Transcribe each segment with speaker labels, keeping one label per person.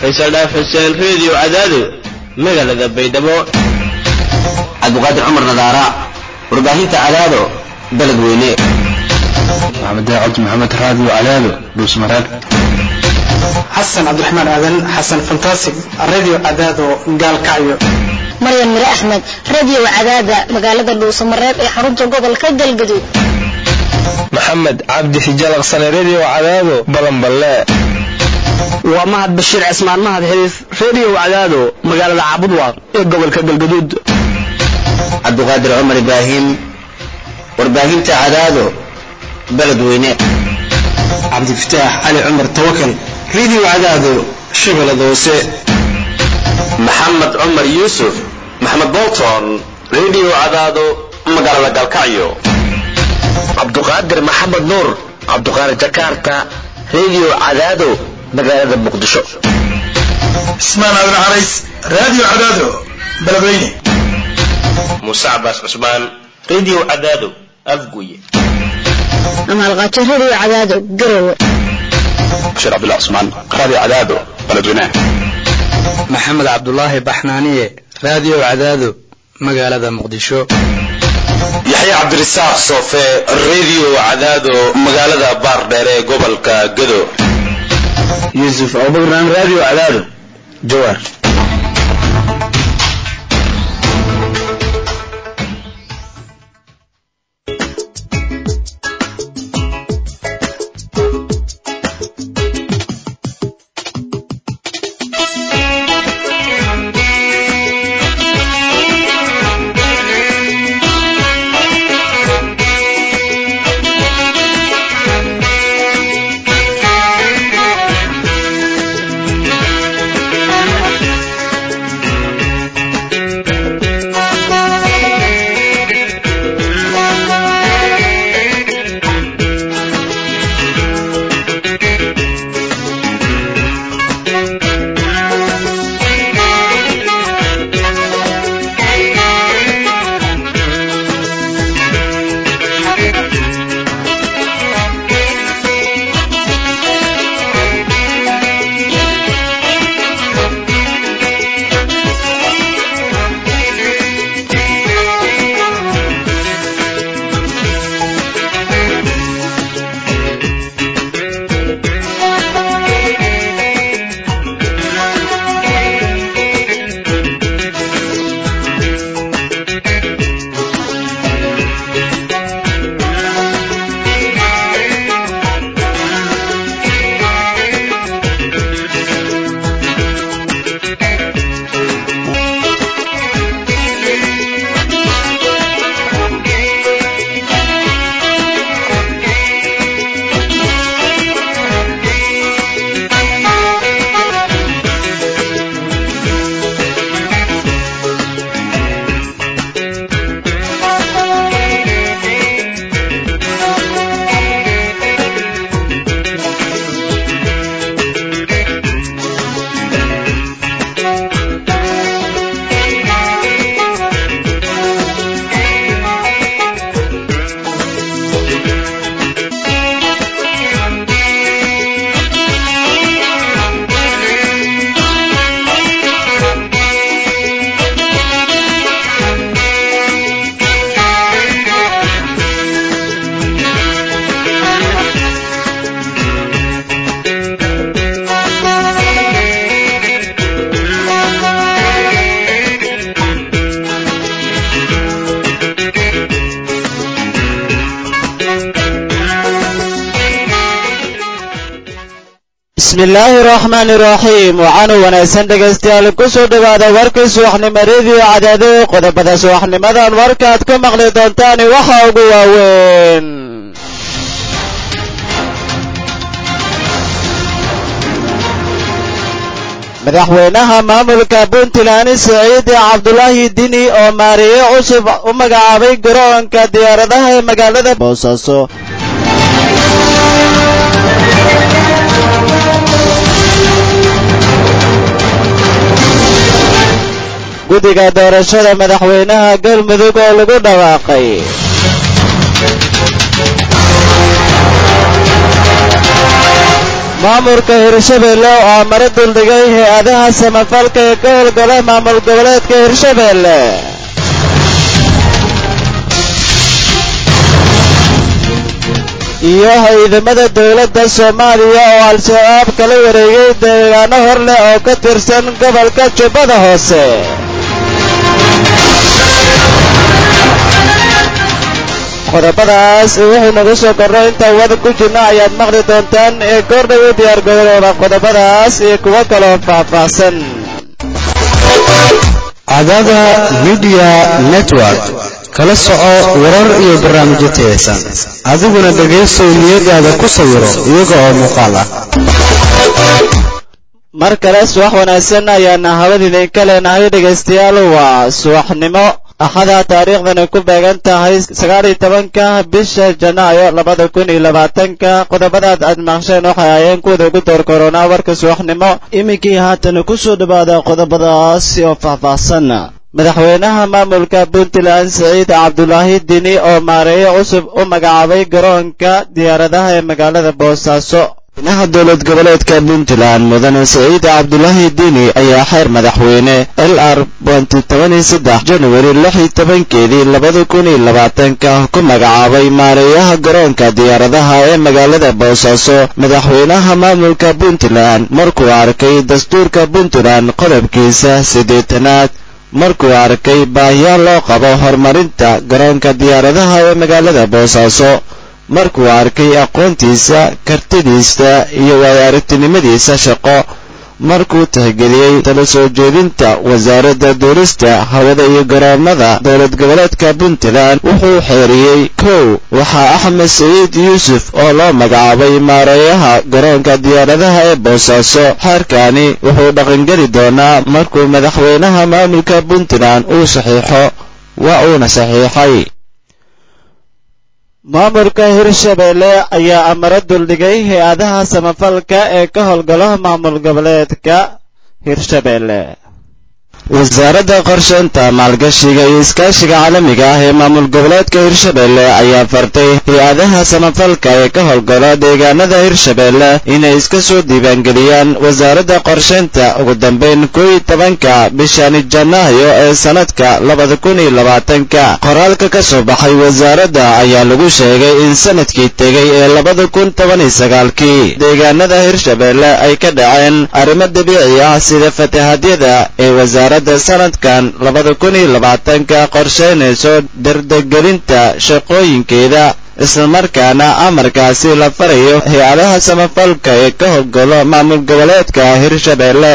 Speaker 1: faysal dhaaf xuseen reediyo cadaado magaalada baydhabo
Speaker 2: cabdiqaadir cumar nadaara warbaahinta cadaado baled weyne
Speaker 3: maxamed daacad maxamed raadiyo cadaado dhuusmareeb
Speaker 4: xasan cabdiraxmaan aadan xasan fantasig radio cadaado gaalkacyo
Speaker 5: maryan mire axmed radio cadaada magaalada dhuusamareeb ee xarunta gobolka galgaduud
Speaker 6: maxamed cabdi xijalaqsane radio cadaado balanballe
Speaker 7: waa mahad bashiir cismaan mahad xiriif radio cadaado magaalada caabudwaaq ee gobolka galgaduud
Speaker 2: cabdiqaadir cumar ibraahim warbaahinta cadaado baled weyne
Speaker 4: cabdifataax cali cumar tawakal radio cadaado shabeellada hoose
Speaker 8: maxamed cumar yuusuf maxamed bolton radio cadaado magaalada galkacyo
Speaker 9: cabduqaadir maxamed nuur cabduqaadir jakarta radio cadaado magaalada muqdisho
Speaker 10: ismaan aadan carays radio cadaado beledweyne
Speaker 11: muuse cabaas cusmaan radio cadaado afguye
Speaker 5: amaalqaajo radio cadaado garowe
Speaker 3: bashir cabdullah cusmaan radio cadaado beledweyne
Speaker 12: maxamed cabdulaahi baxnaaniye radio cadaado magaalada muqdisho
Speaker 8: yaxya cabdirasaaq soofe radio cadaado magaalada baardheere ee gobolka gado
Speaker 2: yuusuf abubakran radio cadaado jawaar
Speaker 13: bismillaahi raxmaani raxiim waxaanu wanaagsan dhegaystayaal ku soo dhowaada warkii subaxnimo rediyo cadaado qodobada subaxnimadan warkaad ku maqli doontaani waxa ugu waaweyn madaxweynaha maamulka puntland siciid cabdulaahi dini oo maariye cusub u magacaabay garoonka diyaaradaha ee magaalada boosaaso guddiga doorashada madaxweynaha galmudug oo lagu dhawaaqay maamulka hirshabeelle oo amaro duldhigay hay-adaha samafalka ee ka howlgala maamul goboleedka hirshabeelle iyo ciidamada dowladda soomaaliya oo al-shabaab kala wareegay deegaano hor leh oo ka tirsan gobolka jubbada hoose qodobadaas wixii nagu soo korray intaan wada ku jirna ayaad maqli doontaan ee goordhow u diyaar garooba qodobadaas iyo kuwo kaloo faahfaahsan
Speaker 14: cadaada midiya network kala soco warar iyo barnaamijyo tayaysan adiguna dhegaysow niyadaada ku sawiro iyaga oo muuqaal ah
Speaker 13: mar kale subax wanaagsan ayaana hawada idinka leenahay dhegaystayaal waa subaxnimo axada taariikhdani ku beegan tahay sagaal iyo tobanka bisha janaayo labada kun iyo labaatanka qodobadaad aad maqsheen waxay ahaayeen kuwada ugu door koronaa warka subaxnimo iminkii haatan ku soo dhowaada qodobadaasi oo faahfaahsan madaxweynaha maamulka puntland siciid cabdulaahi dini oo maareeyo cusub u magacaabay garoonka diyaaradaha ee magaalada boosaaso madaxweynaha dowlad goboleedka puntland mudane siciid cabdulaahi dini ayaa xeer madaxweyne l r januari lix iyo tobankeedii labada kun iyo labaatanka ku magacaabay maareeyaha garoonka diyaaradaha ee magaalada boosaaso madaxweynaha maamulka puntland markuu arkay dastuurka puntland qodobkiisa siddeetanaad markuu arkay baahiyaal loo qabo horumarinta garoonka diyaaradaha ee magaalada boosaaso markuu arkay aqoontiisa kartidiisa iyo waayo aragtinimadiisa shaqo markuu tixgeliyey tala soo jeedinta wasaaradda duurista hawada iyo garoomada dowlad goboleedka puntland wuxuu xeeriyey kow waxaa axmed saciid yuusuf oo loo magacaabay maareeyaha garoonka diyaaradaha ee boosaaso xeerkani wuxuu dhaqangeli doonaa markuu madaxweynaha maamulka puntland uu saxiixo waa uuna saxiixay maamulka hirshabeelle ayaa amaro duldhigay hay-adaha samafalka ee ka howlgalo maamul goboleedka hirshabeelle wasaaradda qorsheynta maalgashiga iyo iskaashiga caalamiga ah ee maamul goboleedka hirshabeelle ayaa fartay hay-adaha samafalka ee ka howlgala deegaanada hirshabeelle inay iska soo diiwaangeliyaan wasaaradda qorsheynta ugu dambeyn koo iyo tobanka bishani janaayo ee sannadka labada kun iyo labaatanka qoraalka ka soo baxay wasaaradda ayaa lagu sheegay in sanadkii tegey ee labada kun toban iyo sagaalkii deegaanada hirshabeelle ay ka dhaceen arrimo dabiici ah sida fatahadyada ee wasaaradda sanadkan labada kun iyo labaatanka qorsheynayso dardagelinta shaqooyinkeeda islamarkaana amarkaasi la farayo hay-adaha samafalka ee ka howlgalo maamul goboleedka hirshabeelle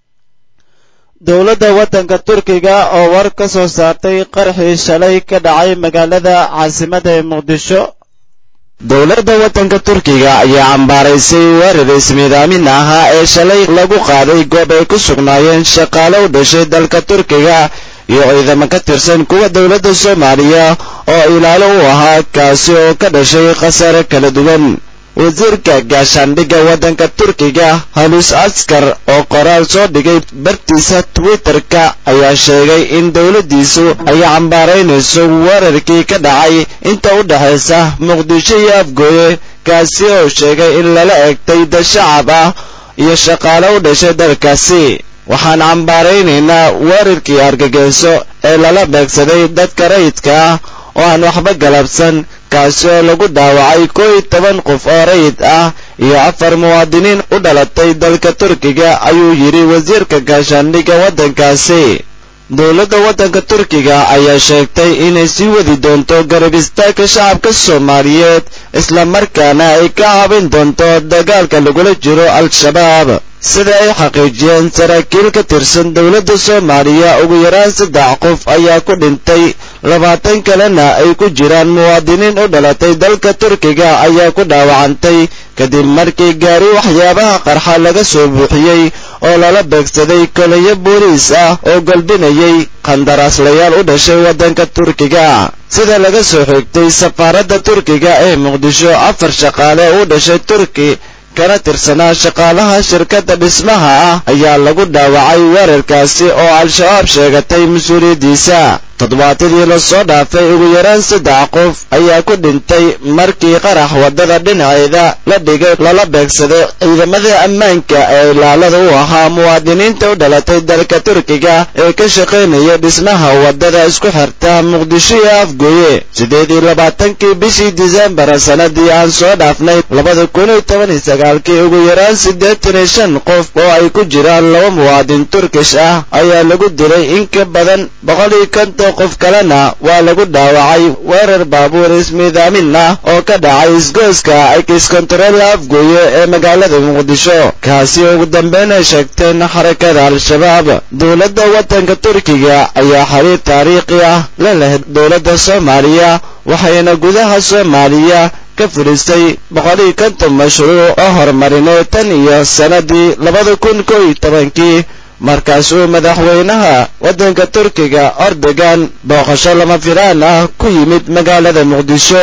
Speaker 13: dowladda waddanka turkiga oo war ka soo saartay qarxii shalay ka dhacay magaalada caasimadda ee muqdisho dowladda waddanka turkiga ayaa cambaaraysay weerar ismiidaamin ahaa ee shalay lagu qaaday goob ay ku sugnaayeen shaqaale u dhashay dalka turkiga iyo ciidamo ka tirsan kuwa dowladda soomaaliya oo ilaalo u ahaa kaasi oo ka dhashay khasaare kala duwan wasiirka gaashaandhigga waddanka turkiga halus askar oo qoraal soo dhigay bartiisa twitterka ayaa sheegay in dowladdiisu ay cambaaraynayso weerarkii ka dhacay inta u dhexaysa muqdisho iyo afgooye kaasi oo sheegay in lala egtay dad shacab ah iyo shaqaale u dhashay dalkaasi waxaan cambaaraynaynaa weerarkii argagixiso ee lala beegsaday dadka rayidka ah oo aan waxba galabsan kaasi oo lagu dhaawacay koo iyo toban qof oo rayid ah iyo afar muwaadiniin u dhalatay dalka turkiga ayuu yidhi wasiirka gaashaandhigga waddankaasi dowladda waddanka turkiga ayaa sheegtay inay sii wadi doonto garab istaagka shacabka soomaaliyeed islamarkaana ay ka caabin doonto dagaalka lagula jiro al-shabaab sida ay xaqiijiyeen saraakiil ka tirsan dowladda soomaaliya ugu yaraan saddex qof ayaa ku dhintay labaatan kalena ay ku jiraan muwaadiniin u dhalatay dalka turkiga ayaa ku dhaawacantay kadib markii gaari waxyaabaha qarxa laga soo buuxiyey oo lala beegsaday kolayo booliis ah oo galbinayay qandaraaslayaal u dhashay waddanka turkiga sida laga soo xigtay safaaradda turkiga ee muqdisho afar shaqaale u dhashay turki kana tirsanaa shaqaalaha shirkadda dhismaha ah ayaa lagu dhaawacay weerarkaasi oo al-shabaab sheegatay mas-uuliyaddiisa toddobaatadii lasoo dhaafay ugu yaraan saddex qof ayaa ku dhintay markii qarax waddada dhinaceeda la dhigay lala beegsado ciidamada ammaanka ee ilaalada u ahaa muwaadiniinta u dhalatay dalka turkiga ee ka shaqaynaya dhismaha waddada isku xirta muqdisho iyo afgooye siddeed iyo labaatankii bishii disembar sanadii aan soo dhaafnay labada kun iyo toban iyo sagaalkii ugu yaraan siddeetan iyo shan qof oo ay ku jiraan laba muwaadin turkish ah ayaa lagu dilay in ka badan boqol iyo konton qof kalena waa lagu dhaawacay weerar baabuur ismiidaamin ah oo ka dhacay isgooska excontrol afgooye ee magaalada muqdisho kaasi ugu dambeyn ay sheegteen xarakada al-shabaab dowladda waddanka turkiga ayaa xiriir taariikhi ah la leh dowladda soomaaliya waxayna gudaha soomaaliya ka fudhistay boqol iyo konton mashruuc oo horumarineed tan iyo sannadii labada kun koo iyo tobankii markaas uu madaxweynaha waddanka turkiga ordogan booqasho lama filaan ah ku yimid magaalada muqdisho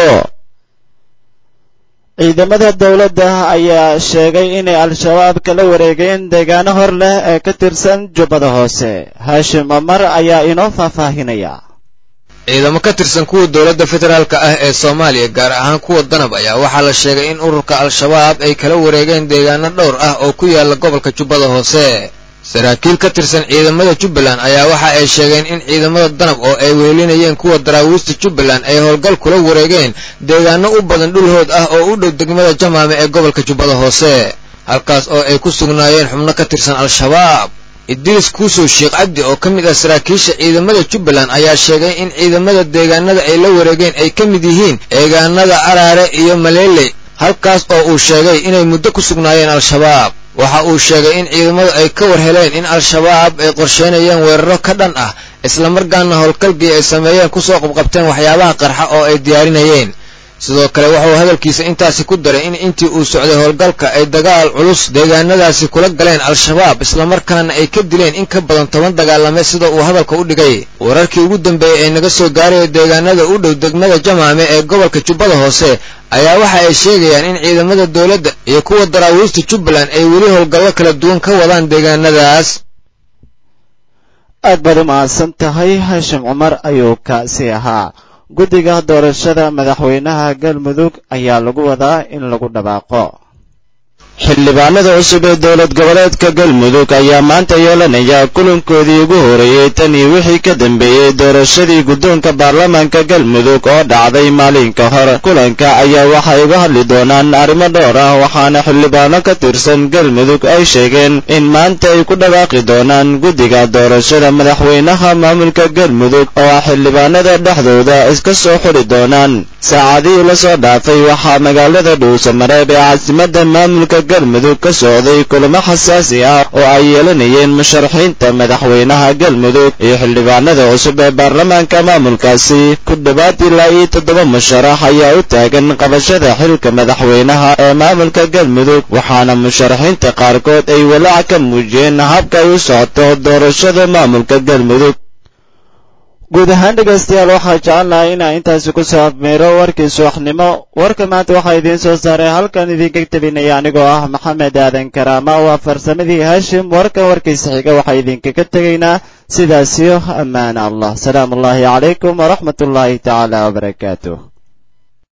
Speaker 13: ciidamada dowladda ayaa sheegay inay al-shabaab kala wareegeen deegaano hor leh ee ka tirsan jubbada hoose haashim omar ayaa inoo faahfaahinaya
Speaker 15: ciidamo ka tirsan kuwa dowladda federaalka ah ee soomaaliya gaar ahaan kuwa danab ayaa waxaa la sheegay in ururka al-shabaab ay kala wareegeen deegaano dhowr ah oo ku yaala gobolka jubbada hoose saraakiil ka tirsan ciidamada jubbaland ayaa waxa ay sheegeen in ciidamada danab oo ay wehelinayeen kuwa daraawiista jubbaland ay howlgal kula wareegeen deegaano u badan dhulhood ah oo u dhow degmada jamaame ee gobolka jubbada hoose halkaas oo ay ku sugnaayeen xubno ka tirsan al-shabaab idriis kuusow sheekh cabdi oo ka mid ah saraakiisha ciidamada jubbaland ayaa sheegay in ciidamada deegaanada ay la wareegeen ay ka mid yihiin deegaanada araare iyo maleele halkaas oo uu sheegay inay muddo ku sugnaayeen al-shabaab waxa uu sheegay in ciidamadu ay ka war heleen in al-shabaab ay qorsheynayeen weeraro ka dhan ah islamarkaana howlgalkii ay sameeyeen kusoo qabqabteen waxyaabaha qarxa oo ay diyaarinayeen sidoo kale wuxuu hadalkiisa intaasi ku daray in intii uu socday howlgalka ay dagaal culus deegaanadaasi kula galeen al-shabaab islamarkaana ay ka dileen in ka badan toban dagaalame sida uu hadalka u dhigay wararkii ugu dambeeyey ee naga soo gaaraya deegaanada u dhow degmada jamaame ee gobolka jubbada hoose ayaa waxa ay sheegayaan in ciidamada dowladda iyo kuwa daraawiista jubbaland ay weli howlgallo kala duwan ka wadaan deegaanadaas
Speaker 13: aad baad u mahadsan tahay haashim cumar ayuu kaasi ahaa guddiga doorashada madaxweynaha galmudug ayaa lagu wadaa in lagu dhawaaqo xildhibaanada cusub ee dowlad goboleedka galmudug ayaa maanta yeelanaya kulankoodii ugu horeeyey tan iyo wixii ka dambeeyey doorashadii guddoonka baarlamaanka galmudug oo dhacday maalinka hore kulanka ayaa waxay uga hadli doonaan arrimo dhowr ah waxaana xildhibaano ka tirsan galmudug ay sheegeen in maanta ay ku dhawaaqi doonaan guddiga doorashada madaxweynaha maamulka galmudug oo ah xildhibaanada dhexdooda iska soo xuri doonaan saacadihii la soo dhaafay waxaa magaalada dhuusamareeb ee caasimadda maamulka galmudug ka socday kulamo xasaasi ah oo ay yeelanayeen musharaxiinta madaxweynaha galmudug iyo xildhibaanada cusub ee baarlamaanka maamulkaasi ku dhowaad ilaa iyo toddoba musharax ayaa u taagan qabashada xilka madaxweynaha ee maamulka galmudug waxaana musharaxiinta qaarkood ay walaac ka muujiyeen habka ay u socoto doorashada maamulka galmudug guud ahaan dhegaystayaal waxaa jecelnahay inaa intaasi ku soo afmeero warkii subaxnimo warka maanta waxaa idiin soo saaray halkan idinka tabinaya anigoo ah maxamed aadan karaama waa farsamadii haashim warkan warkiisa xiga waxaa idinkaga tegaynaa sidaasiyo ammaan allah salaamu ullaahi calaykum waraxmat ullaahi tacaala wabarakaatuh